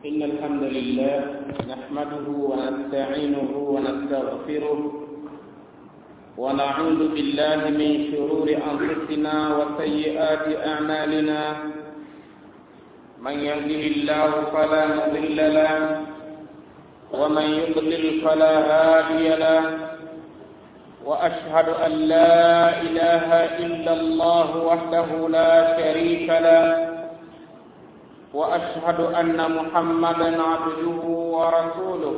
إن الحمد لله نحمده ونستعينه ونستغفره ونعوذ بالله من شرور أنفسنا وسيئات أعمالنا من يهده الله فلا مضل له ومن يضلل فلا هادي له وأشهد أن لا إله إلا الله وحده لا شريك له واشهد ان محمدا عبده ورسوله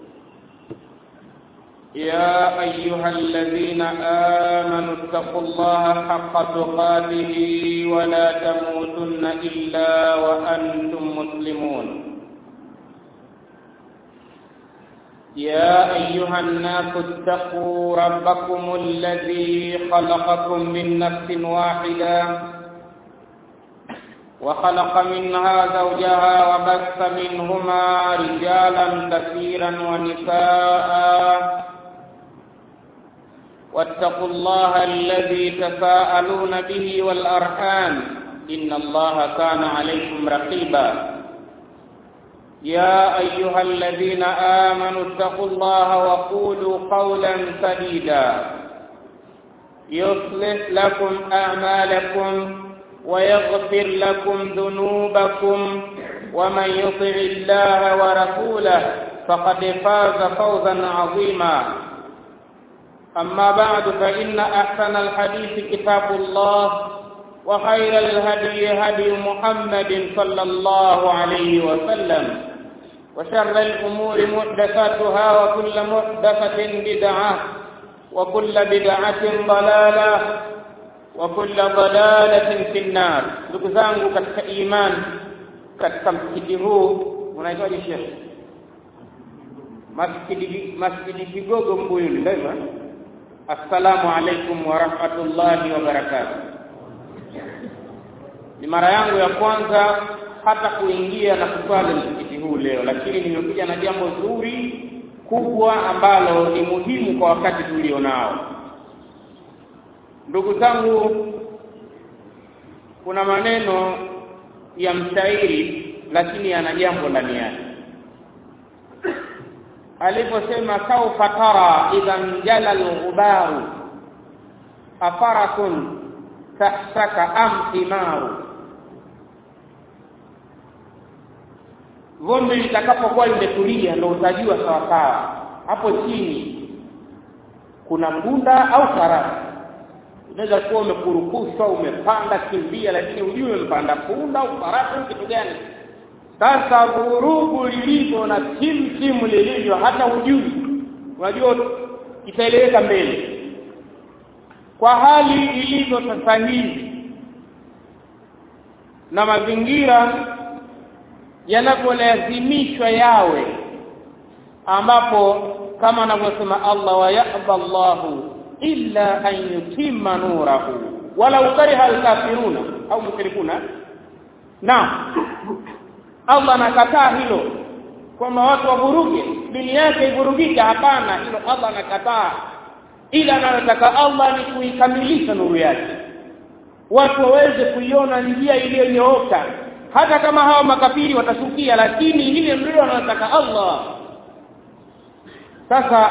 يا ايها الذين امنوا اتقوا الله حق تقاته ولا تموتن الا وانتم مسلمون يا ايها الناس اتقوا ربكم الذي خلقكم من نفس واحده وخلق منها زوجها وبث منهما رجالا كثيرا ونساء واتقوا الله الذي تساءلون به والارحام ان الله كان عليكم رقيبا يا ايها الذين امنوا اتقوا الله وقولوا قولا سديدا يصلح لكم اعمالكم ويغفر لكم ذنوبكم ومن يطع الله ورسوله فقد فاز فوزا عظيما أما بعد فإن أحسن الحديث كتاب الله وخير الهدي هدي محمد صلى الله عليه وسلم وشر الأمور محدثاتها وكل محدثة بدعة وكل بدعة ضلالة wa kulla dalalatin fi nnar. Ndugu zangu katika imani, katika msikiti huu unaitwaje shekhe? Masjidi Masjidi Kigogo Mbuyuni, ndio Assalamu alaikum wa rahmatullahi wa barakatuh. Ni mara yangu ya kwanza hata kuingia na kuswali msikiti huu leo, lakini nimekuja na jambo zuri kubwa ambalo ni muhimu kwa wakati tulionao. Ndugu zangu, kuna maneno ya mshairi lakini yana jambo ndani yake. Aliposema saufa tara idha njala alghubaru afarakun tahsaka am thimaru, vumbi litakapokuwa limetulia ndo utajua sawasawa hapo chini kuna punda au farasi unaweza kuwa umekurukushwa umepanda kimbia, lakini hujui umepanda punda au farasi au kitu gani. Sasa vurugu lilivyo na timtimu lilivyo, hata hujui, unajua itaeleweka mbele. Kwa hali ilivyo sasa hivi na mazingira yanavyolazimishwa yawe, ambapo kama anavyosema Allah, wa yaba Allahu illa an yutimma nurahu walau kariha alkafiruna au mushrikuna. Naam, Allah anakataa hilo kwamba watu wavuruge dini yake ivurugike. Hapana, hilo Allah anakataa, ila anayotaka Allah ni kuikamilisha nuru yake, watu waweze kuiona njia iliyonyooka, hata kama hawa makafiri watashukia, lakini ile ndio anayotaka Allah. Sasa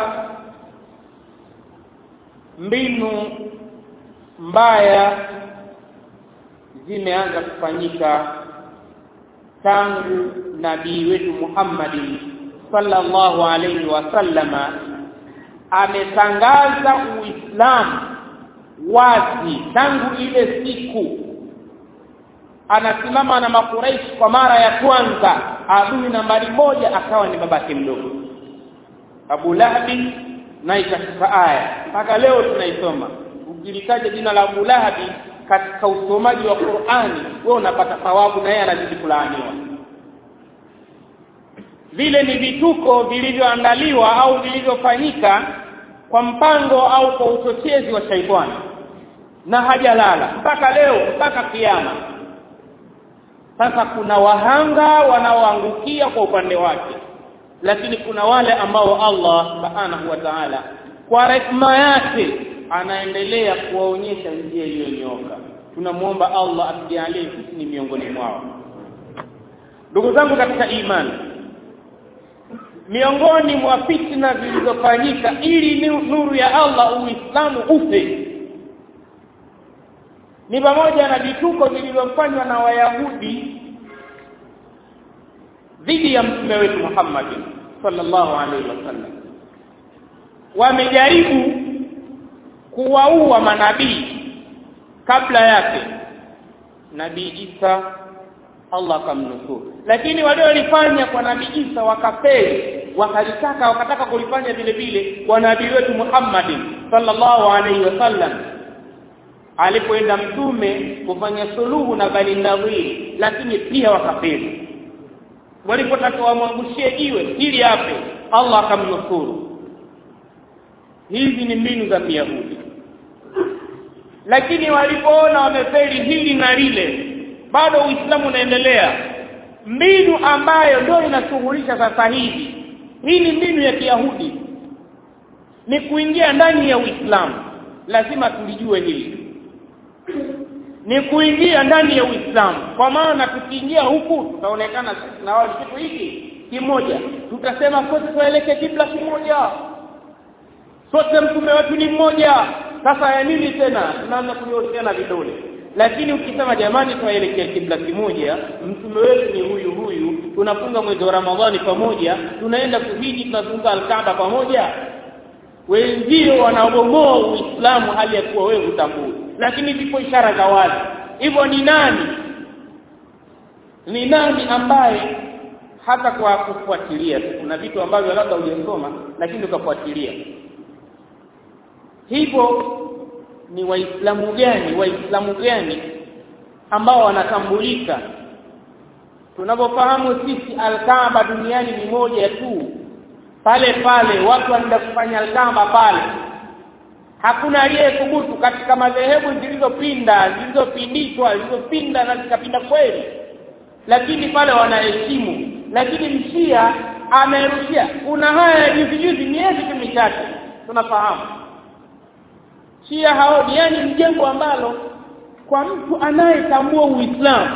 mbinu mbaya zimeanza kufanyika tangu nabii wetu Muhammad sallallahu alaihi wasallama ametangaza Uislamu wazi tangu ile siku anasimama na Makuraishi kwa mara ya kwanza, adui nambari moja akawa ni babake mdogo Abu Lahabi na ikafika aya mpaka leo tunaisoma. Ukilitaja jina la Abu Lahabi katika usomaji wa Qur'ani, wewe unapata thawabu na yeye anazidi kulaaniwa. Vile ni vituko vilivyoandaliwa au vilivyofanyika kwa mpango au kwa uchochezi wa shaitani, na hajalala mpaka leo, mpaka kiyama. Sasa kuna wahanga wanaoangukia kwa upande wake lakini kuna wale ambao Allah subhanahu wa ta'ala kwa rehema yake anaendelea kuwaonyesha njia iliyonyooka. Tunamwomba Allah atujalie sisi ni miongoni mwao. ndugu zangu katika imani miongoni mwa fitna zilizofanyika ili nuru ya Allah uislamu ufe ni pamoja na vituko vilivyofanywa na wayahudi dhidi ya mtume wetu Muhammad sallallahu alaihi wasallam wamejaribu kuwaua manabii kabla yake nabii Isa Allah akamnusuru lakini waliolifanya kwa nabii Isa wakafeli wakalitaka wakataka kulifanya vile vile kwa nabii wetu Muhammad sallallahu alaihi wasallam alipoenda mtume kufanya suluhu na Bani Nadhir lakini pia wakafeli walipotaka wamwangushie jiwe ili ape Allah akamnusuru hizi ni mbinu za Kiyahudi lakini walipoona wamefeli hili na lile bado Uislamu unaendelea mbinu ambayo ndio inashughulisha sasa hivi hii ni mbinu ya Kiyahudi ni kuingia ndani ya Uislamu lazima tulijue hili ni kuingia ndani ya Uislamu kwa maana tukiingia huku tutaonekana sisi na wao kitu hiki kimoja tutasema sote tuelekee kibla kimoja sote mtume wetu ni mmoja sasa ya nini tena tunaanza kunyoosheana vidole lakini ukisema jamani tuelekea kibla kimoja mtume wetu ni huyu huyu tunafunga mwezi wa Ramadhani pamoja tunaenda kuhiji tunazunguka alkaaba pamoja wenzio wanaobomoa Uislamu hali ya kuwa wewe hutambui lakini zipo ishara za wazi hivyo ni nani ni nani ambaye hata kwa kufuatilia kuna vitu ambavyo labda hujasoma lakini ukafuatilia hivyo ni waislamu gani waislamu gani ambao wanatambulika tunavyofahamu sisi alkaaba duniani ni moja tu pale pale watu wanaenda kufanya alkaaba pale hakuna aliyethubutu katika madhehebu zilizopinda zilizopindishwa zilizopinda na zikapinda kweli lakini pale wanaheshimu lakini mshia amerushia kuna haya juzi juzi miezi tu michache tunafahamu shia haoni yani ni jengo ambalo kwa mtu anayetambua uislamu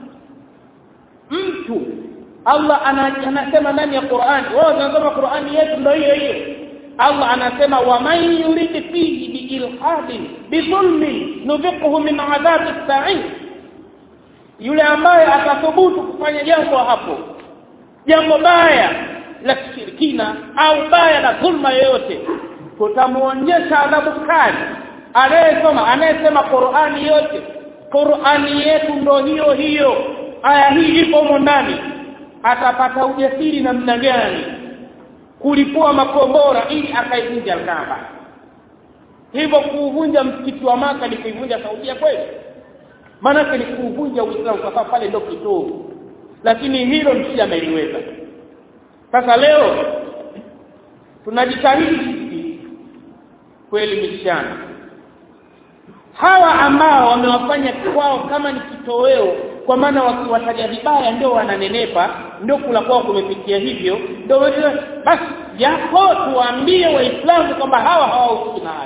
mtu Allah anasema ndani ya Qur'ani wao wanasoma Qur'ani yetu ndio hiyo hiyo Allah anasema wa man yurid fihi biilhadin bidhulmin nufiqhu min adhabi sa'ir yule ambaye atathubutu kufanya jambo hapo jambo baya la kishirikina au baya la dhulma yoyote tutamuonyesha adhabu kali anayesoma anayesema Qur'ani yote Qur'ani yetu ndo hiyo hiyo aya hii ipo humo ndani atapata ujasiri namna gani kulipua makombora ili akaivunja Kaaba hivyo kuuvunja msikiti wa Maka ni kuivunja Saudia kweli maanake ni kuuvunja Uislamu kwa sababu pale ndio kitovu lakini hilo msiji ameliweza sasa leo tunajitahidi sisi kuelimishana hawa ambao wamewafanya kwao kama ni kitoweo kwa maana wakiwataja vibaya ndio wananenepa ndio kula kwao kumefikia hivyo ndio basi yako tuwaambie waislamu kwamba hawa hawahusiki nayo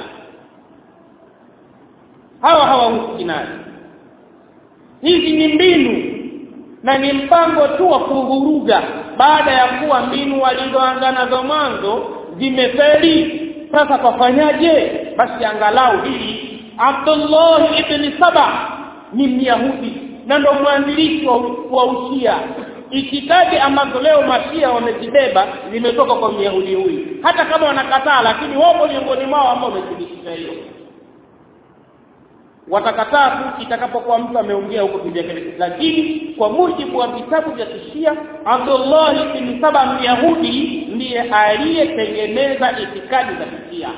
hawa hawahusiki nayo hizi ni mbinu na ni mpango tu wa kuvuruga baada ya kuwa mbinu walizoanza nazo mwanzo zimefeli sasa pafanyaje basi angalau hili Abdullah ibn Saba ni Myahudi na ndo mwanzilishi wa, wa ushia itikadi ambazo leo mashia wamezibeba zimetoka kwa myahudi huyu hata kama wanakataa lakini wapo miongoni mwao ambao wamethibitisha hiyo watakataa tu itakapokuwa mtu ameongea huko kivyake lakini kwa mujibu wa vitabu vya kishia Abdullah bin Saba myahudi ndiye aliyetengeneza itikadi za kishia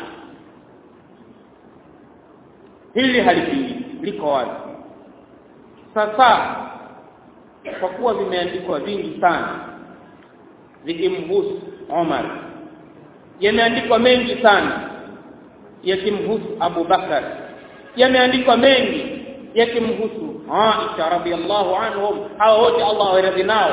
hili halipingi liko wazi sasa kwa kuwa vimeandikwa vingi sana vikimhusu Omar yameandikwa mengi sana yakimhusu Abu Bakar yameandikwa mengi yakimhusu Aisha radhiallahu anhum hao wote Allah awaradhi nao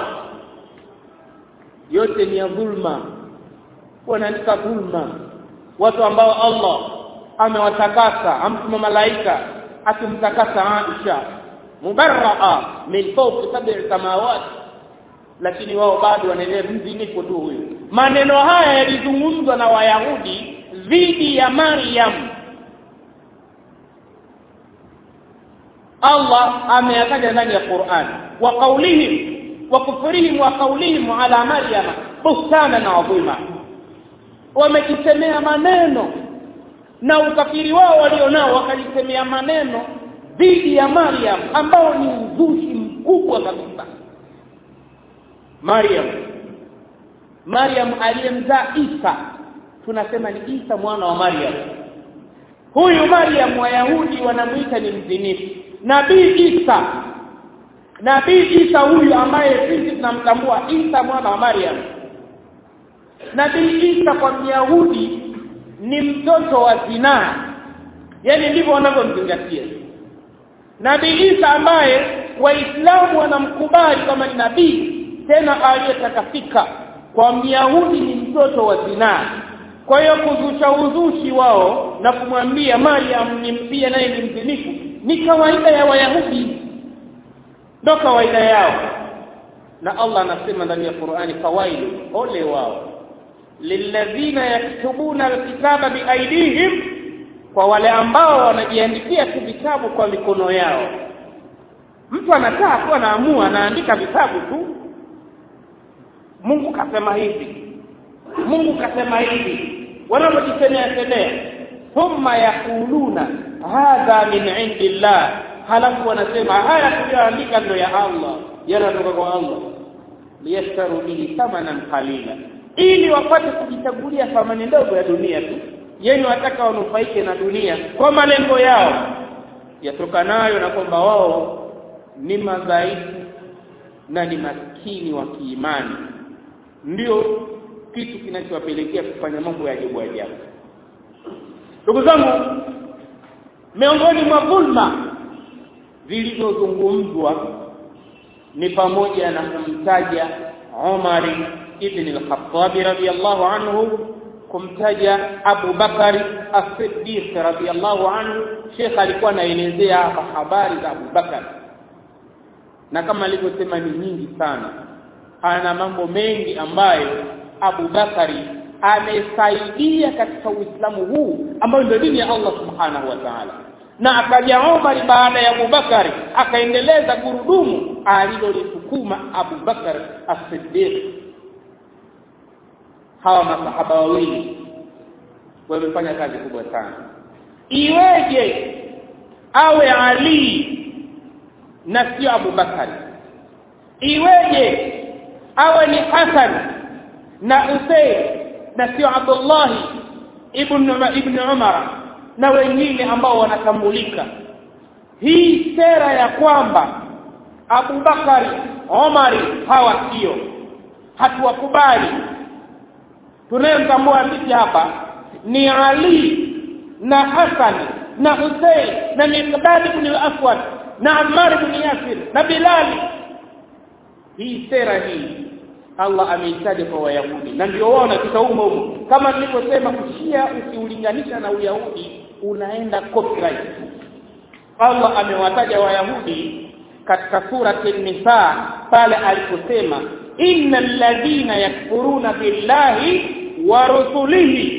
yote ni ya dhulma wanaandika dhulma watu ambao Allah amewatakasa amtuma malaika akimtakasa Aisha mubarraa min fawqi sab'i samawat lakini wao bado wanaendelea mzinifu tu huyu maneno haya yalizungumzwa na wayahudi dhidi ya maryam allah ameyataja ndani ya quran wa qaulihim wa kufurihim wa qaulihim ala maryama buhtanan adhima wamejisemea maneno na ukafiri wao walionao wakajisemea maneno dhidi ya maryam ambao ni uzushi mkubwa kabisa maryam maryam aliyemzaa isa tunasema ni isa mwana wa maryam huyu maryam wayahudi wanamwita ni mzinifu nabii isa nabii isa huyu ambaye sisi tunamtambua isa mwana wa maryam nabii isa kwa myahudi ni mtoto wa zinaa yaani ndivyo wanavyomzingatia nabii isa ambaye waislamu wanamkubali kama ni nabii tena aliyetakafika kwa myahudi ni mtoto wa zinaa kwa hiyo kuzusha uzushi wao na kumwambia mariam ni pia naye ni mzinifu ni kawaida ya wayahudi ndo kawaida yao na allah anasema ndani ya qurani fawailu ole wao lilladhina yaktubuna alkitaba biaidihim kwa wale ambao wanajiandikia tu vitabu kwa mikono yao mtu anakaa tu anaamua anaandika vitabu tu mungu kasema hivi mungu kasema hivi wanavyojisemea semea thumma yaquluna hadha min indi llah halafu wanasema haya tuliyoandika ndo ya allah yanatoka kwa allah liyashtaru bihi thamanan qalila ili wapate kujichagulia thamani ndogo ya dunia tu yeni wataka wanufaike na dunia kwa malengo yao yatokanayo na kwamba wao ni madhaifu na ni maskini wa kiimani ndio kitu kinachowapelekea kufanya mambo ya ajabu ajabu ndugu zangu miongoni mwa dhulma zilizozungumzwa ni pamoja na kumtaja Umari ibn al-Khattab radiyallahu anhu kumtaja Abu Bakari as-Siddiq radiyallahu anhu Sheikh alikuwa anaelezea hapa habari za Abu Bakar na kama alivyosema ni nyingi sana ana mambo mengi ambayo Abu Bakari amesaidia katika Uislamu huu ambayo ndio dini ya Allah subhanahu wa ta'ala na akaja Umar baada ya Abu Bakari akaendeleza gurudumu alilolisukuma Abu Bakar as-Siddiq hawa masahaba wawili wamefanya kazi kubwa sana iweje awe Ali na sio Abu Bakari iweje awe ni Hasan na Usayd na sio Abdullah ibn ibn Umar na wengine ambao wanatambulika hii sera ya kwamba Abu Bakari Omari hawa sio hatuwakubali tunayemtambua sisi hapa ni Ali na Hasan na Hussein na Miqdad ibn al-Aswad na Ammar ibn Yasir na Bilal hii sera hii Allah ameitaja kwa Wayahudi na ndio wao wanapita humo humo kama nilivyosema kushia ukiulinganisha na Uyahudi unaenda copyright Allah amewataja Wayahudi katika surati Nisa pale aliposema innal ladhina yakfuruna billahi wa rusulihi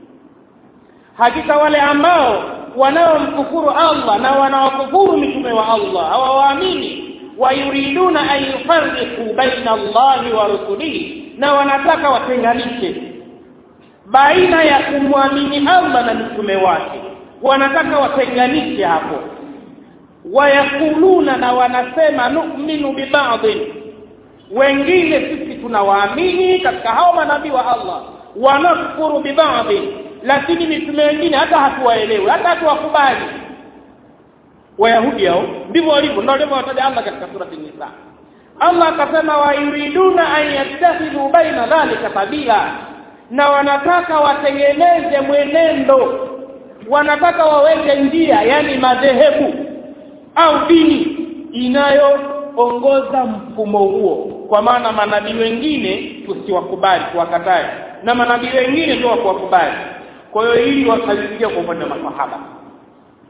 hakika wale ambao wanaomkufuru Allah na wanaokufuru mitume wa Allah hawawaamini wayuriduna an yufarriqu baina Allahi wa rusulihi na wanataka watenganishe baina ya kumwamini Allah na mitume wake wanataka watenganishe hapo wayakuluna na wanasema nu'minu bibadhin wengine sisi tunawaamini katika hao manabii wa Allah wanakfuru bibadhin lakini mitume wengine hata hatuwaelewi hata hatuwakubali wayahudi hao ndivyo walivyo ndio alivyowataja Allah katika surati Nisa Allah akasema wayuriduna an yattakhidhu baina dhalika sabila na wanataka watengeneze mwenendo wanataka waweke njia yani madhehebu au dini inayoongoza mfumo huo kwa maana manabii wengine tusiwakubali tuwakatae na manabii wengine ndio wakuwakubali kwa hiyo hili wakalifikia kwa upande wa masahaba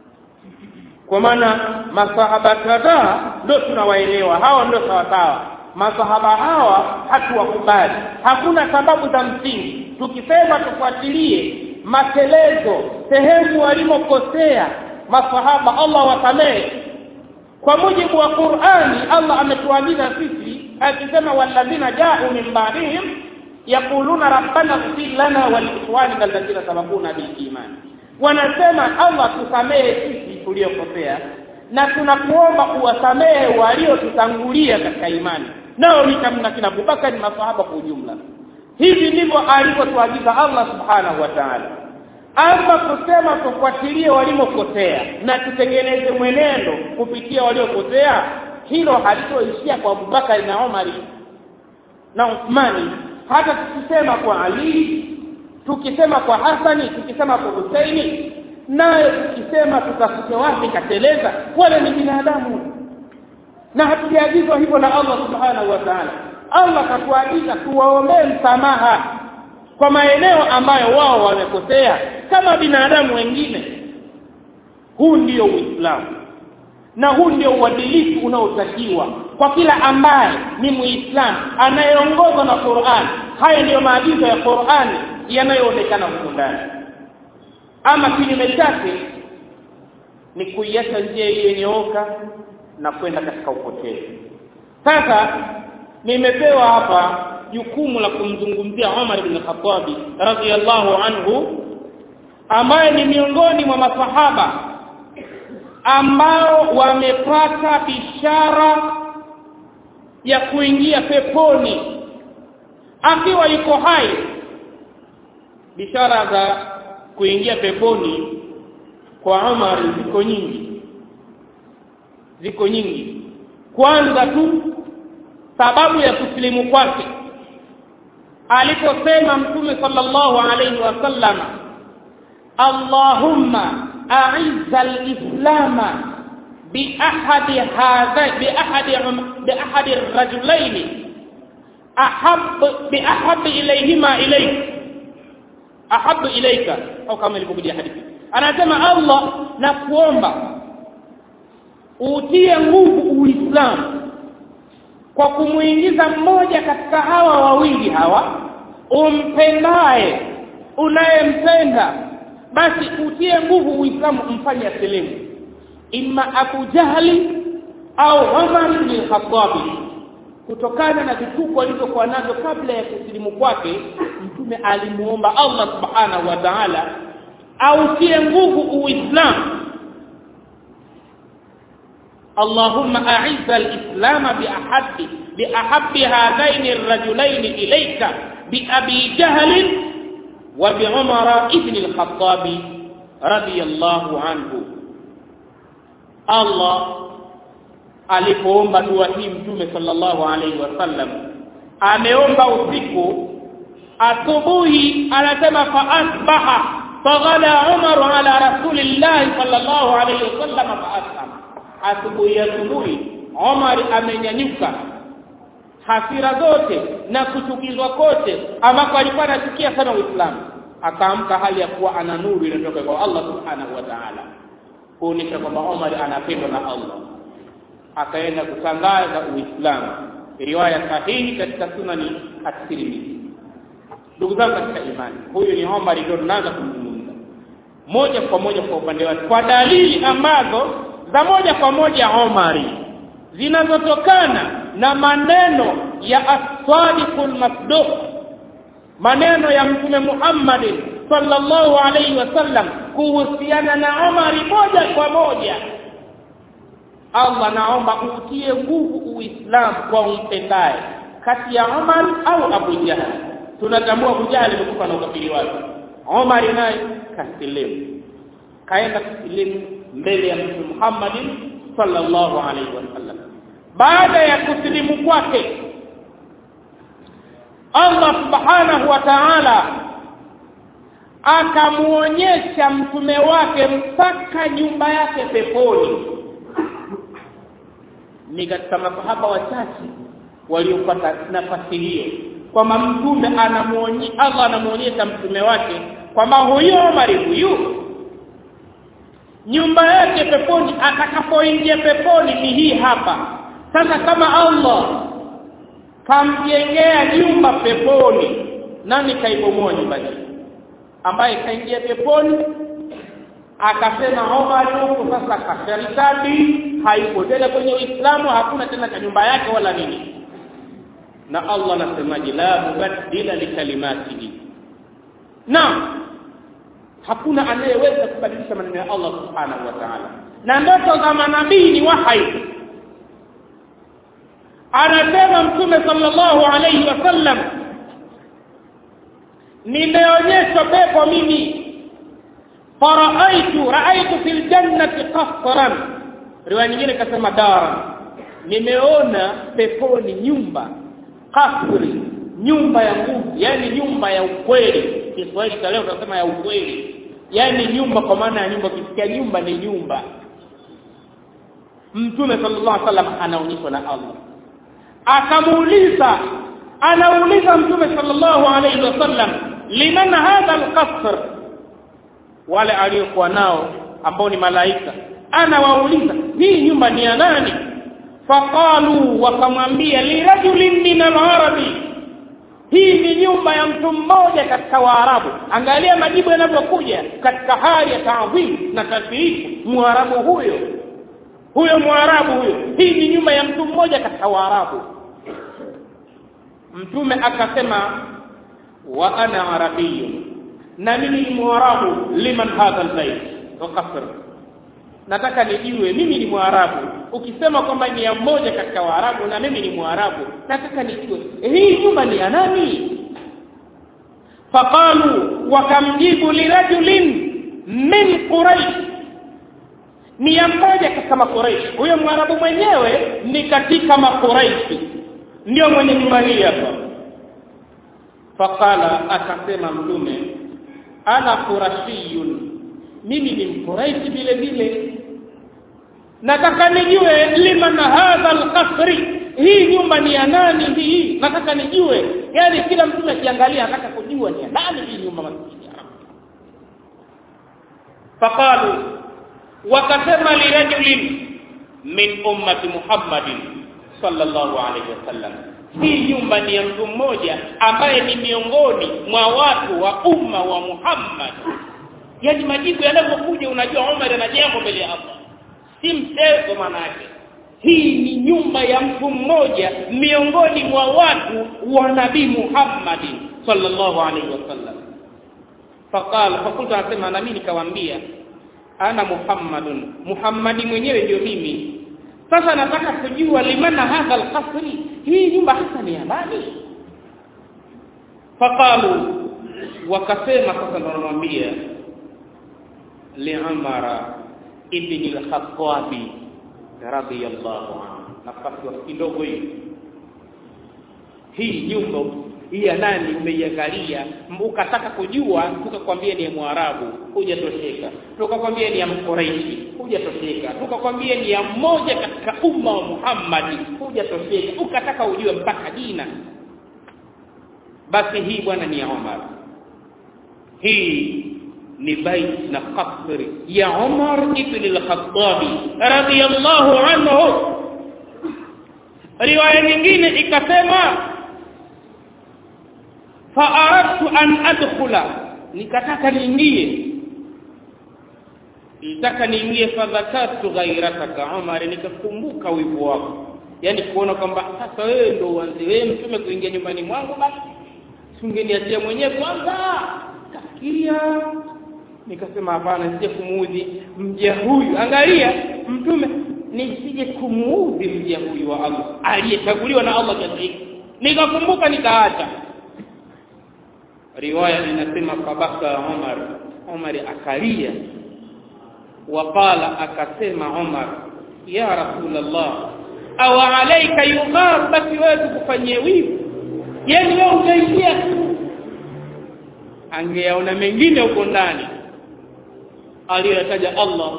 kwa maana masahaba kadhaa ndio tunawaelewa hawa ndio sawasawa masahaba hawa hatuwakubali hakuna sababu za msingi tukisema tufuatilie matelezo sehemu walimokosea masahaba allah wasamehe kwa mujibu wa qurani allah ametuagiza sisi akisema walladhina jau min ba'dihim yaquluna rabbana ighfir lana waliikhwanina alladhina sabaquna bilimani wanasema allah tusamehe sisi tuliokosea na tunakuomba uwasamehe waliotutangulia katika imani nao ni kamna kina abubakari masahaba kwa ujumla hivi ndivyo alivyotuagiza allah subhanahu wa taala ama kusema tufuatilie walimokosea na tutengeneze mwenendo kupitia waliokosea hilo halitoishia kwa abubakari na omari na uthmani hata tukisema kwa ali tukisema kwa hasani tukisema kwa huseini nayo tukisema tutafute wapi kateleza wale ni binadamu na hatujaagizwa hivyo na allah subhanahu wa taala allah katuagiza tuwaombee msamaha kwa maeneo ambayo wao wamekosea kama binadamu wengine huu ndio uislamu na huu ndio uadilifu unaotakiwa kwa kila ambaye ni muislamu anayeongozwa na qurani haya ndiyo maagizo ya qurani yanayoonekana huku ndani ama kinyume chake ni kuiacha njia iliyonyooka na kwenda katika upotevu sasa nimepewa hapa jukumu la kumzungumzia Umar bin Khattabi radhiyallahu anhu ambaye ni miongoni mwa masahaba ambao wamepata bishara ya kuingia peponi akiwa yuko hai bishara za kuingia peponi kwa Umar ziko nyingi ziko nyingi kwanza tu sababu ya kusilimu kwake aliposema mtume sallallahu alayhi wasallam allahumma a'izza al-islama biahadi hadha biahadi biahadi ar-rajulain ahab biahab ilayhima ilayk ahab ilayka au kama ilivyokuja hadithi anasema allah na kuomba utie nguvu uislamu kwa kumuingiza mmoja katika hawa wawili hawa umpendaye unayempenda basi utie nguvu uislamu mfanye asilimu imma abu jahli au umar bin khatabi kutokana na vituko alivyokuwa navyo kabla ya kusilimu kwake mtume alimuomba allah subhanahu wa taala autie nguvu uislamu اللهم أعز الإسلام بأحب بأحب هذين الرجلين إليك بأبي جهل وبعمر ابن الخطاب رضي الله عنه الله alipoomba dua hii mtume sallallahu alaihi wasallam ameomba usiku asubuhi anasema fa asbaha faghada umaru ala rasulillahi sallallahu alaihi wasallam fa aslama asubuhi asubuhi Omar amenyanyuka hasira zote na kuchukizwa kote ambako alikuwa anachukia sana Uislamu akaamka hali ya kuwa ana nuru inatoka kwa Allah subhanahu wa ta'ala kuonyesha kwamba Omar anapendwa na Allah akaenda kutangaza Uislamu riwaya sahihi katika sunani at-Tirmidhi ndugu zangu katika imani huyu ni Omar ndio tunaanza kumzungumza moja kwa moja kwa upande wake kwa dalili ambazo za moja kwa moja Omari zinazotokana na maneno ya as-sadiqul masduq maneno ya mtume Muhammad sallallahu alaihi wasallam kuhusiana na Omari moja kwa moja Allah naomba utie nguvu Uislamu kwa umpendaye kati ya Omar au Abu Jahal tunatambua Abu Jahal amekufa na ukafiri wake Omar naye kasilimu kaenda kusilimu mbele ya mtume Muhammad sallallahu alaihi wasallam baada ya kusilimu kwake Allah subhanahu wa ta'ala akamuonyesha mtume wake mpaka nyumba yake peponi ni katika masahaba wachache waliopata nafasi hiyo kwamba mtume anamuonyesha Allah anamuonyesha mtume wake kwamba huyu Omar huyu nyumba yake peponi atakapoingia peponi ni hii hapa sasa kama Allah kamjengea nyumba peponi nani kaibomoa nyumba hii ambaye kaingia peponi akasema Omar huko sasa kasharikadi hayuko tena kwenye Uislamu hakuna tena cha nyumba yake wala nini na Allah anasemaje la mubaddila likalimatihi naam hakuna anayeweza kubadilisha maneno ya Allah subhanahu wa ta'ala na ndoto za manabii ni wahai anasema mtume sallallahu alayhi wasallam nimeonyeshwa pepo mimi faraaitu raaitu fil jannati qasran riwaya nyingine ikasema dara nimeona peponi nyumba kasri nyumba ya nguvu yani nyumba ya ukweli Kiswahili cha leo tunasema ya ukweli yani nyumba kwa maana ya nyumba ukisikia nyumba ni nyumba mtume sallallahu alaihi wasallam anaonyeshwa na Allah akamuuliza anauliza mtume sallallahu alaihi wasallam liman hadha alqasr wale aliokuwa nao ambao ni malaika anawauliza hii nyumba ni ya nani faqalu wakamwambia lirajulin min alarabi hii ni nyumba ya mtu mmoja katika waarabu angalia majibu yanavyokuja katika hali ya taadhim na tasbihu mwarabu huyo huyo mwarabu huyo hii ni nyumba ya mtu mmoja katika waarabu mtume akasema wa ana arabiyun na mimi ni mwarabu liman hadha albayt wa qasr nataka nijue mimi ni mwarabu ukisema kwamba ni ya mmoja katika waarabu na mimi ni mwarabu nataka nijue hii nyumba ni ya nani faqalu wakamjibu lirajulin min quraish ni ya mmoja katika makuraishi huyo mwarabu mwenyewe ni katika makuraishi ndio mwenye nyumba hii hapa faqala akasema mtume ana qurashiyun mimi ni mkuraishi vile vile nataka nijue liman hadha alqasri hii nyumba ni ya nani hii nataka nijue yani kila mtume akiangalia anataka kujua ni ya nani hii nyumba maskini faqalu wakasema lirajulin min ummati muhammadin sallallahu alaihi wasallam hii nyumba ni ya mtu mmoja ambaye ni miongoni mwa watu wa umma wa Muhammad yaani majibu yanavyokuja unajua Umar ana jambo mbele ya Allah si mchezo maana yake hii ni nyumba ya mtu mmoja miongoni mwa watu wa nabii Muhammad sallallahu alaihi wasallam faqala fakultu anasema na mimi nikawaambia ana Muhammadun Muhammadi mwenyewe ndio mimi sasa nataka kujua limana hadha alqasri hii nyumba hasa ni ya nani faqalu wakasema sasa ndo namwambia liumara ibn al-khattabi radiyallahu anhu nafasi wa kidogo hii hii nyumba hii ya nani umeiangalia ukataka kujua tukakwambia ni ya mwarabu hujatosheka tukakwambia ni ya mkoraishi hujatosheka tukakwambia ni ya mmoja katika umma wa muhammadi hujatosheka ukataka ujue mpaka jina basi hii bwana ni ya omar hii ni bait na kasri ya umar ibn al-khattabi radiyallahu anhu riwaya nyingine ikasema faaradtu an adkhula nikataka niingie nitaka niingie fadhakartu ghairataka umar nikakumbuka wivu wako yaani kuona kwamba sasa wewe ndo uanze wewe mtume kuingia nyumbani mwangu basi singeniachia mwenyewe kwanza kafikiria nikasema hapana nisije kumuudhi mja huyu angalia mtume nisije kumuudhi mja huyu wa Allah aliyechaguliwa na Allah kiasi hiki nikakumbuka nikaacha riwaya inasema fabaka Umar Umar akalia waqala akasema Umar ya rasulullah aw alayka yughar basi wewe tukufanyie wivu yani wewe utaingia angeyaona mengine huko ndani aliyotaja Allah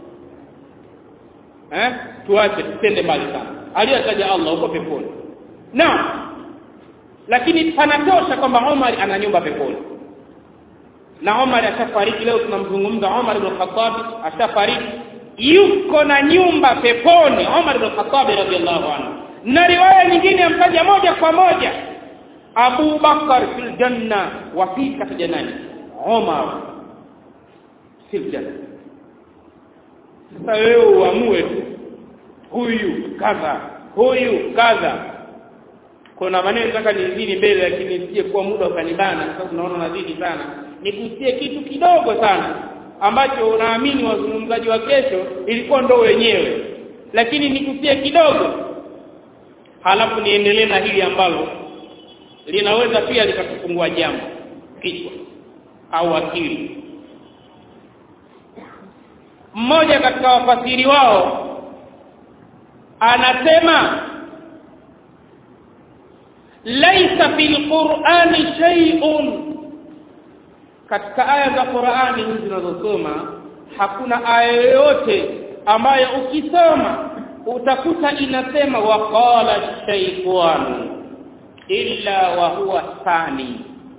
eh tuache tusende mbali sana aliyotaja Allah huko peponi na lakini panatosha kwamba Omar ana nyumba peponi na Omar ashafariki leo tunamzungumza Omar ibn Khattab ashafariki yuko na nyumba peponi Omar ibn Khattab radhiallahu anhu na riwaya nyingine yamtaja moja kwa moja Abu Bakar fil janna wa pili kataja nani Umar fil janna sasa wewe uamue tu huyu kadha huyu kadha kuna maneno nataka nizidi mbele lakini nisije kuwa muda ukanibana kwa sababu naona nazidi sana nigusie kitu kidogo sana ambacho unaamini wazungumzaji wa kesho ilikuwa ndo wenyewe lakini nigusie kidogo halafu niendelee na hili ambalo linaweza pia likatufungua jambo kichwa au akili mmoja katika wafasiri wao anasema laisa fil qur'ani shay'un katika aya za Qur'ani hizi zinazosoma hakuna aya yoyote ambayo ukisoma utakuta inasema waqala shaytanu illa wa huwa thani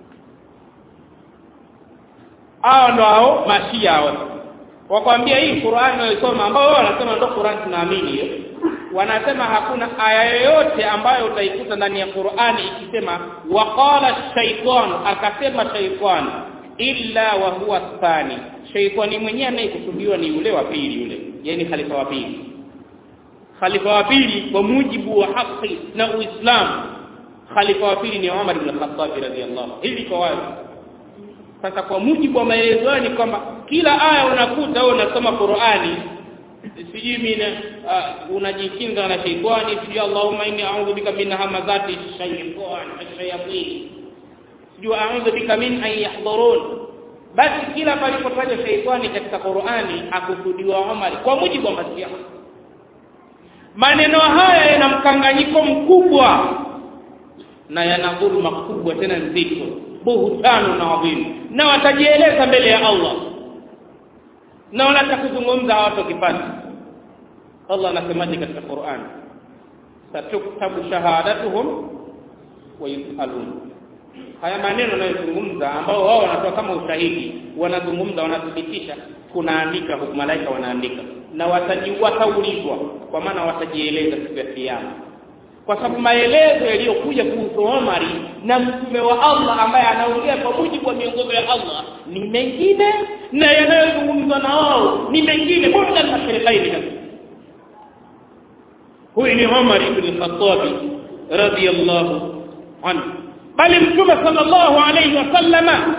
hao ndo hao mashia hao wakwambia hii Qur'ani unayosoma ambao wao wanasema ndo Qur'ani tunaamini hiyo wanasema hakuna aya yoyote ambayo utaikuta ndani ya Qur'ani ikisema waqala shaytan akasema shaytan illa wa huwa thani shaytani mwenyewe anayekusudiwa ni yule wa pili yule yani khalifa wa pili khalifa wa pili kwa mujibu wa haki na Uislamu khalifa wa pili ni Umar ibn Khattab radhiyallahu hivi kwa wazi sasa kwa mujibu wa maelezo ni kwamba kila aya unakuta wewe unasoma Qur'ani sijui mimi uh, unajikinga na sheitani sijui Allahumma inni a'udhu bika min hamazati shaytan ash-shayatin sijui a'udhu bika min an yahdurun basi kila palipotaja sheitani katika Qur'ani akusudiwa Umar kwa mujibu wa masiha maneno haya yana mkanganyiko mkubwa na yana dhulma kubwa tena nzito buhutano na adhimu na watajieleza mbele ya Allah na wanataka kuzungumza hawatokipata Allah anasemaje katika Qur'an satuktabu shahadatuhum wa yusalun haya maneno wanayozungumza ambao wao wanatoa kama ushahidi wanazungumza wanathibitisha kunaandika malaika wanaandika na wataji wataulizwa kwa maana watajieleza siku ya kiyama kwa sababu maelezo yaliyokuja kuhusu Omari na mtume wa Allah ambaye anaongea kwa mujibu wa miongozo ya Allah ni mengine na yanayozungumzwa na wao ni mengine bora na serikali kabisa huyu ni Omar ibn Khattab radiyallahu anhu bali mtume sallallahu alayhi wasallama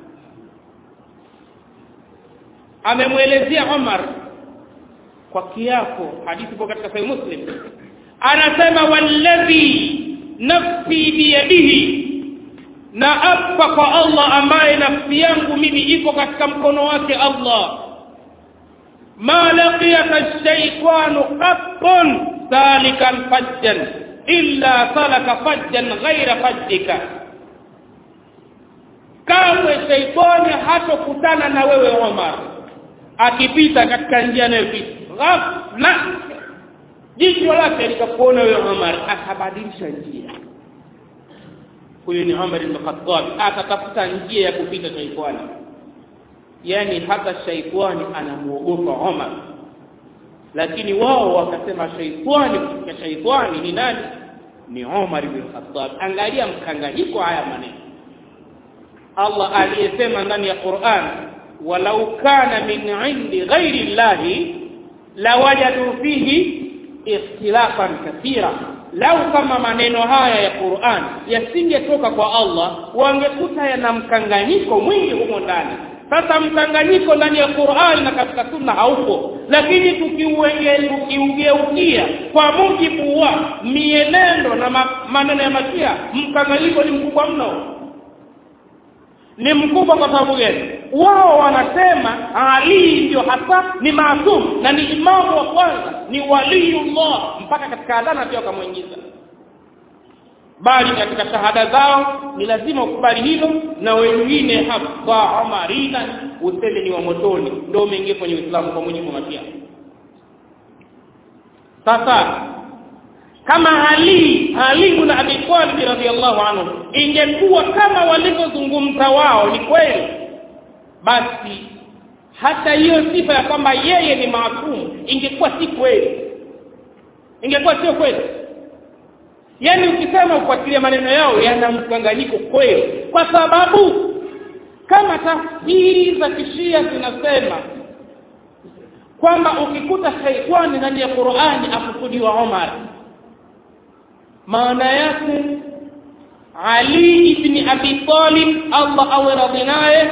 amemwelezea Omar kwa kiapo hadithi ipo katika sahih Muslim anasema walladhi nafsi biyadihi na apa kwa Allah ambaye nafsi yangu mimi iko katika mkono wake Allah ma laqiyaka shaytanu qattun salikan fajjan illa salaka fajjan ghaira fajjika kamwe shaitani hatokutana na wewe Omar akipita katika njia anayopita ghafla jicho lake likakuona wewe Umar akabadilisha njia huyu ni Umar ibn Khattab akatafuta njia ya kupita shaitani yani hata shaitani anamuogopa Umar lakini wao wakasema shaitani katika shaitani ni nani ni Umar ibn Khattab angalia mkanganyiko haya maneno Allah aliyesema ndani ya Qur'an walau kana min indi ghairi llahi lawajadu fihi ikhtilafan kathira lau kama maneno haya ya Qur'an yasingetoka kwa Allah wangekuta yana mkanganyiko mwingi humo ndani sasa mkanganyiko ndani ya Qur'an na katika sunna haupo lakini tukiugeukia kwa mujibu wa mienendo na ma, maneno ya Mashia mkanganyiko ni mkubwa mno ni mkubwa kwa sababu gani wao wanasema Ali ndio hasa ni maasum na ni imamu wa kwanza ni waliyullah mpaka katika adhana pia wakamwingiza bali katika shahada zao ni lazima ukubali hilo na wengine hapa Umarina useme ni wa motoni ndio umeingia kwenye Uislamu kwa mujibu wa Mashia sasa kama Ali Ali ibn Abi Talib radhiyallahu anhu ingekuwa kama walivyozungumza wao ni kweli basi hata hiyo sifa ya kwamba yeye ni maasumu ingekuwa si kweli ingekuwa sio kweli yaani ukisema ufuatilia maneno yao yana mkanganyiko kweli kwa sababu kama tafsiri za kishia zinasema kwamba ukikuta shaitani ndani ya qurani akusudiwa omar maana yake ali ibni abi talib allah awe radhi naye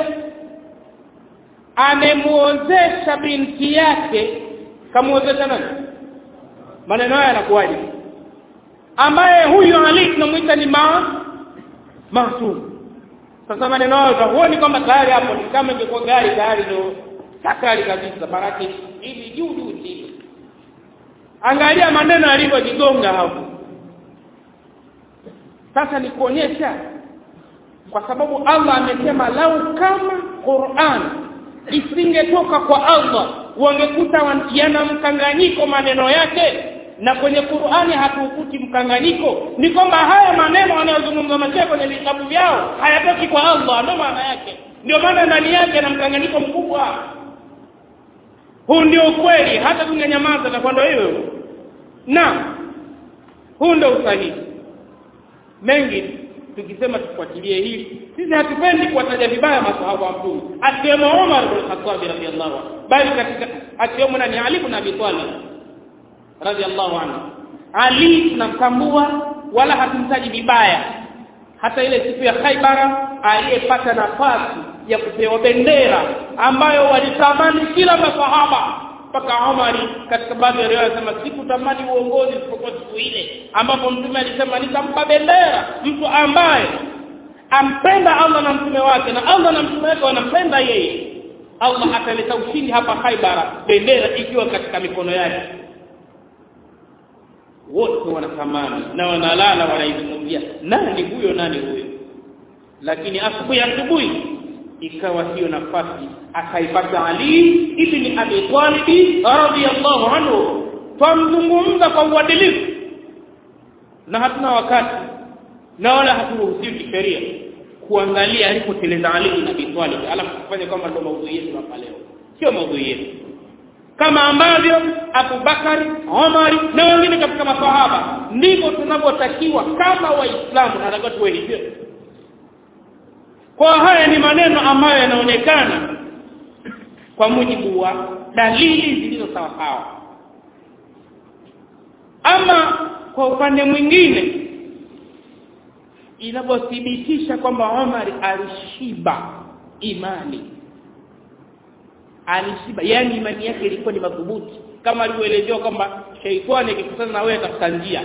amemwozesha binti yake kamwozesha nani maneno haya yanakuwaje ambaye huyu ali tunamwita ni ma masum sasa maneno hayo utahuoni kwamba tayari hapo ni kama ingekuwa gari tayari ndo sakari kabisa baraki hivi juu juu chini angalia maneno yalivyojigonga hapo sasa ni kuonyesha kwa sababu allah amesema lau kama quran isingetoka kwa allah wangekuta yana mkanganyiko maneno yake na kwenye qurani hatuukuti mkanganyiko ni kwamba haya maneno wanayozungumza mashia kwenye vitabu vyao hayatoki kwa allah ndio maana yake ndio maana ndani yake na mkanganyiko mkubwa huu ndio ukweli hata tungenyamaza takuwa ndo hiyo na huu ndio usahihi mengi tukisema tufuatilie hili sisi hatupendi kuwataja vibaya masahaba wa mtume akiwemo umar bn khatabi radiallahu anhu bali katika akiwemo nani ali bn abi talib radiallahu anhu ali tunamtambua wala hatumtaji vibaya hata ile siku ya khaibara aliyepata nafasi ya kupewa bendera ambayo walitamani kila masahaba mpaka Omari katika baadhi ya riwaya anasema sikutamani uongozi isipokuwa siku ile ambapo mtume alisema nitampa bendera mtu ambaye ampenda Allah na mtume wake na Allah na mtume wake wanampenda yeye Allah ataleta ushindi hapa Khaibara bendera ikiwa katika mikono yake wote wanatamani na wanalala wanaizungumzia nani huyo nani huyo lakini asubuhi asubuhi ikawa hiyo nafasi akaipata Ali ibn Abi Talib radhiyallahu anhu twamzungumza kwa uadilifu na hatuna wakati na wala haturuhusiwi kisheria kuangalia alipoteleza Ali ibn Abi Talib alafu kufanya kwamba ndio maudhui yetu hapa leo sio maudhui yetu kama ambavyo Abubakari, Omari na wengine katika masahaba ndivyo tunavyotakiwa kama Waislamu, natakiwa tuwe hivyo. Kwa haya ni maneno ambayo yanaonekana kwa mujibu wa dalili zilizo sawasawa. Ama kwa upande mwingine inavyothibitisha kwamba Omar alishiba imani alishiba yani imani yake ilikuwa ni madhubuti kama alivyoelezewa kwamba sheitani akikutana na wewe atafuta njia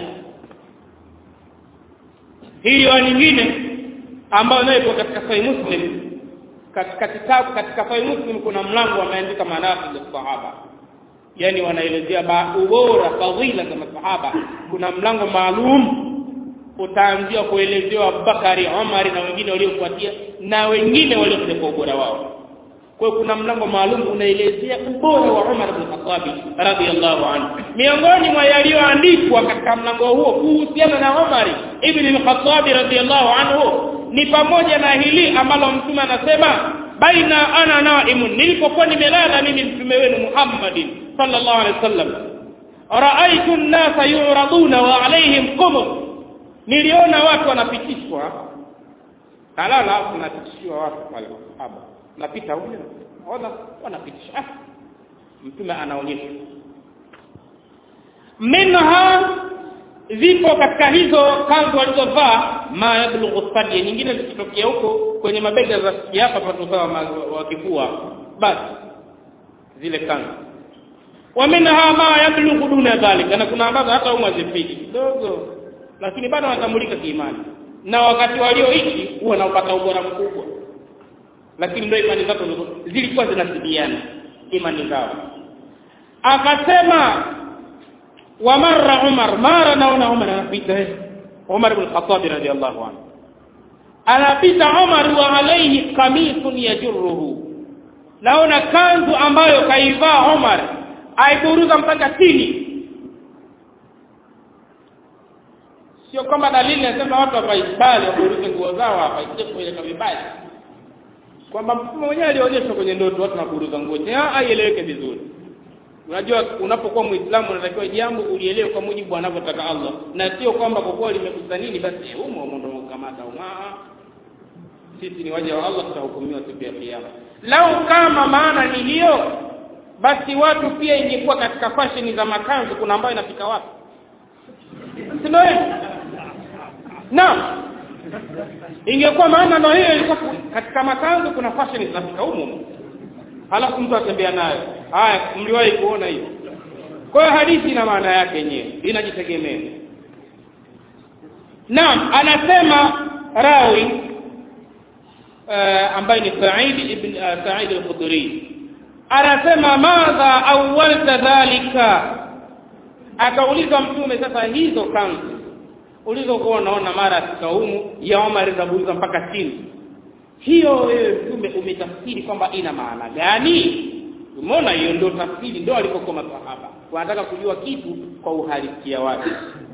hiyo nyingine ambayo nayo iko katika sahih muslim katika kitabu katika sahih muslim kuna mlango wameandika manaqib ya sahaba yani wanaelezea ubora fadhila za masahaba kuna mlango maalum utaanzia kuelezewa Abubakari Omari na wengine waliofuatia na wengine waliokuja kwa ubora wao kwa kuna mlango maalum unaelezea ubora wa Umar bin Khattab radhiyallahu anhu. Miongoni mwa yaliyoandikwa katika mlango huo kuhusiana na Umar ibn al-Khattab radhiyallahu anhu ni pamoja na hili ambalo mtume anasema baina ana naimun, nilipokuwa nimelala mimi mtume wenu Muhammadin sallallahu alaihi wasallam, raaitu an-nasa yuraduna wa alaihim qumur, niliona watu wanapitishwa kalala, kunapitishiwa watu pale masahaba napita huyo ona wanapitisha ah. mtume anaonyesha minha zipo katika hizo kanzu walizovaa ma yablughu sadya nyingine zikitokea huko kwenye mabega za hapa patusawa wa kifua basi zile kanzu wa minha ma yablughu duna dhalika na kuna ambazo hata umma zifiki kidogo lakini bado wanatambulika kiimani na wakati walioishi huwa naupata ubora mkubwa lakini ndio imani zako zilikuwa zinasibiana imani zao akasema wa marra umar mara naona umar anapita umar ibn khattab radiyallahu anhu anapita umar wa alayhi qamisun yajurruhu naona kanzu ambayo kaivaa umar aiburuza mpaka chini sio kwamba dalili nasema watu wapaibali waburuze nguo zao hapa isije kueleka vibaya kwamba mtume mwenyewe alionyeshwa kwenye ndoto watu naburuza nguo aieleweke vizuri unajua unapokuwa muislamu unatakiwa jambo ulielewe kwa mujibu anavyotaka allah na sio kwamba kwa kuwa limekusa nini basi umo umo ndo kamata umaa sisi ni waja wa allah tutahukumiwa siku ya kiama lau kama maana ni hiyo basi watu pia ingekuwa katika fasheni za makanzu kuna ambayo inafika wapi sindo naam ingekuwa maana ndo hiyo ilikuwa katika makanzu kuna fasheni zinafika humo halafu mtu atembea nayo haya mliwahi kuona hiyo kwa hiyo hadithi ina maana yake yenyewe inajitegemea naam anasema rawi uh, ambaye ni saidi ibn uh, saidi al-khudri anasema madha awalta dhalika akauliza mtume sasa hizo kanzu ulizokuwa unaona mara kaumu ya Omar zabuliza mpaka chini hiyo wewe mtume umetafsiri kwamba ina maana gani umeona hiyo ndio tafsiri ndio alipokuwa masahaba wanataka kujua kitu kwa uhalisia wake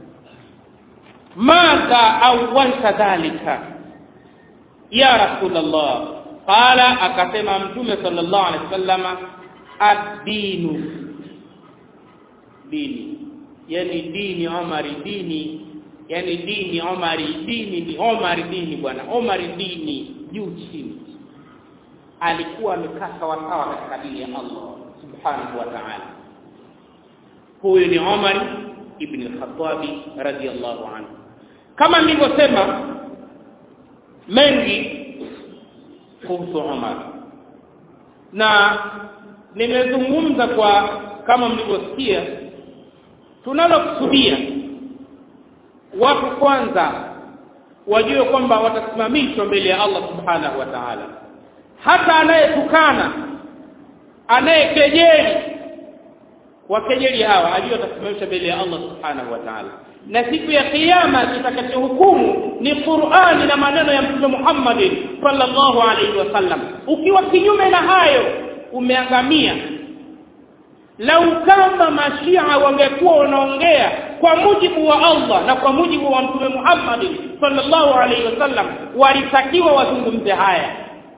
madha awalta dhalika ya rasulullah qala akasema mtume sallallahu alaihi wasallama ad-dinu dini yani dini Omari dini yani dini Omari dini ni Omari dini bwana Omari dini juu chini alikuwa amekaa sawasawa katika dini ya Allah subhanahu wa ta'ala huyu ni Omar ibn al-Khattab radiyallahu anhu kama nilivyosema mengi kuhusu Omar na nimezungumza kwa kama mlivyosikia tunalokusudia watu kwanza wajue kwamba watasimamishwa mbele ya Allah subhanahu wa ta'ala hata anayetukana anayekejeli wakejeli hawa ajue watasimamishwa mbele ya Allah subhanahu wa ta'ala na siku ya kiyama kitakachohukumu ni Qur'ani na maneno ya Mtume Muhammad sallallahu alaihi wasallam ukiwa kinyume na hayo umeangamia lau kama mashia wangekuwa wanaongea kwa mujibu wa Allah na kwa mujibu wa Mtume Muhammad sallallahu alaihi wasallam walitakiwa wazungumze haya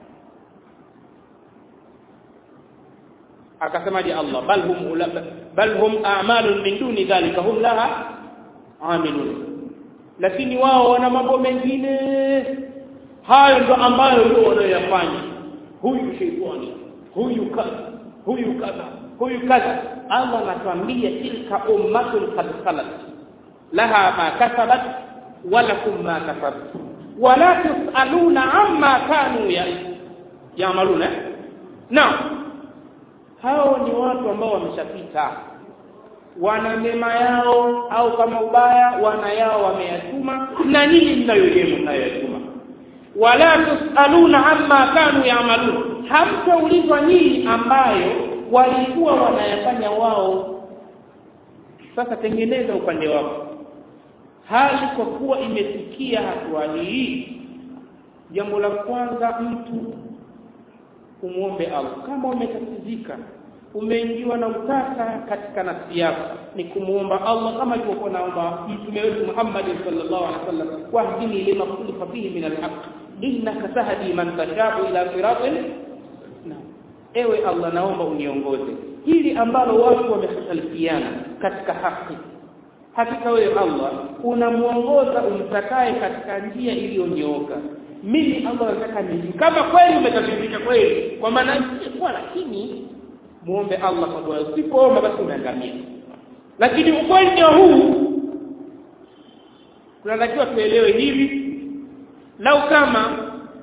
akasemaje Allah bal hum bal hum a'malun min duni dhalika hum laha amilun lakini wao wana mambo mengine hayo ndo ambayo ndio wanayoyafanya huyu sheitani huyu kadha huyu kadha huyu kadha Allah anatuambia tilka ummatun qad khalat laha ma kasabat wa lakum ma kasabtum wala tusaluna amma kanu yamaluna naam hao ni watu ambao wameshapita wana mema yao au kama ubaya wana yao wameyatuma na nyinyi mnayoyema mnayoyatuma wala tusaluna amma kanu yamalun hamtaulizwa nyinyi ambayo walikuwa wanayafanya wao sasa tengeneza upande wako hali kwa kuwa imefikia hatua hii jambo la kwanza mtu umwombe Allah kama umetatizika umeingiwa na utata katika nafsi yako ni kumuomba Allah kama alivyokuwa naomba mtume wetu Muhammad sallallahu alaihi wasallam wahdini lima khulifa fihi min alhaq innaka tahdi man tashau ila siratin ewe Allah naomba uniongoze hili ambalo watu wamekhtalifiana katika haki hakika wewe Allah unamuongoza umtakaye katika njia iliyonyooka mimi Allah nataka nini kama kweli umetabirika kweli kwa maana kwa lakini muombe Allah kwa dua usipoomba basi umeangamia lakini ukweli ndio huu tunatakiwa tuelewe hivi lau kama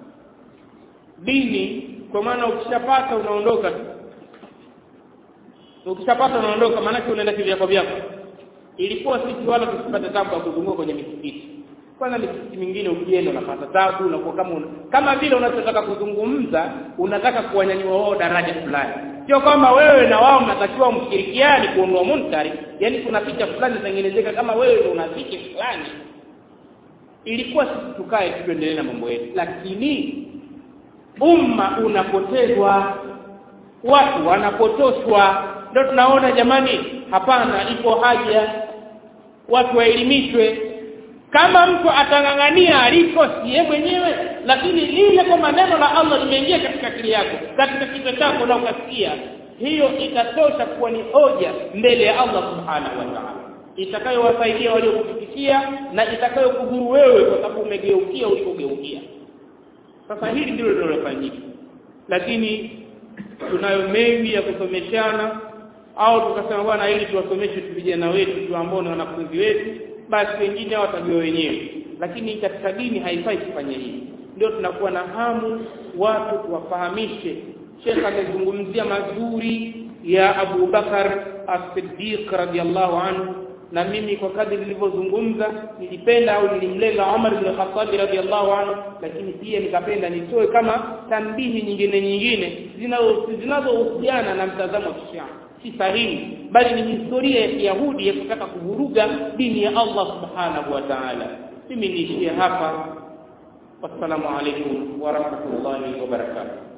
dini kwa maana ukishapata unaondoka tu ukishapata unaondoka maanake unaenda kivyako vyako ilikuwa sisi wala tusipate tabu ya kuzunguka kwenye misikiti kwanza misikiti mingine ukienda unapata tabu unakuwa kama una, kama vile unachotaka kuzungumza unataka kuwanyanyua wao daraja fulani sio kwamba wewe na wao mnatakiwa mshirikiani kuondoa munkari yani kuna picha fulani zinatengenezeka kama wewe ndio una picha fulani ilikuwa sisi tukae tuendelee na mambo yetu lakini umma unapotezwa watu wanapotoshwa ndio tunaona jamani hapana ipo haja watu waelimishwe kama mtu atang'ang'ania aliko siye mwenyewe lakini lile kwa maneno la Allah limeingia katika akili yako katika kichwa chako na ukasikia hiyo itatosha kuwa ni hoja mbele ya Allah subhanahu wa ta'ala itakayowasaidia waliokufikia na itakayokudhuru wewe kwa sababu umegeukia ulikogeukia sasa hili ndilo linalofanyika lakini tunayo mengi ya kusomeshana au tukasema bwana ili tuwasomeshe vijana wetu tu ambao ni wanafunzi wetu basi wengine watajua wenyewe lakini katika dini haifai kufanya hivi ndio tunakuwa na hamu watu tuwafahamishe Sheikh amezungumzia mazuri ya Abu Bakar As-Siddiq radhiallahu anhu na mimi kwa kadri nilivyozungumza nilipenda au nilimlenga Umar bin Khattab radhiallahu anhu lakini pia nikapenda nitoe kama tambihi nyingine nyingine zinazohusiana na mtazamo wa Kishia si sahihi bali ni historia ya Kiyahudi ya kutaka kuvuruga dini ya Allah subhanahu wa ta'ala mimi niishie hapa wassalamu alaikum wa rahmatullahi wa barakatuh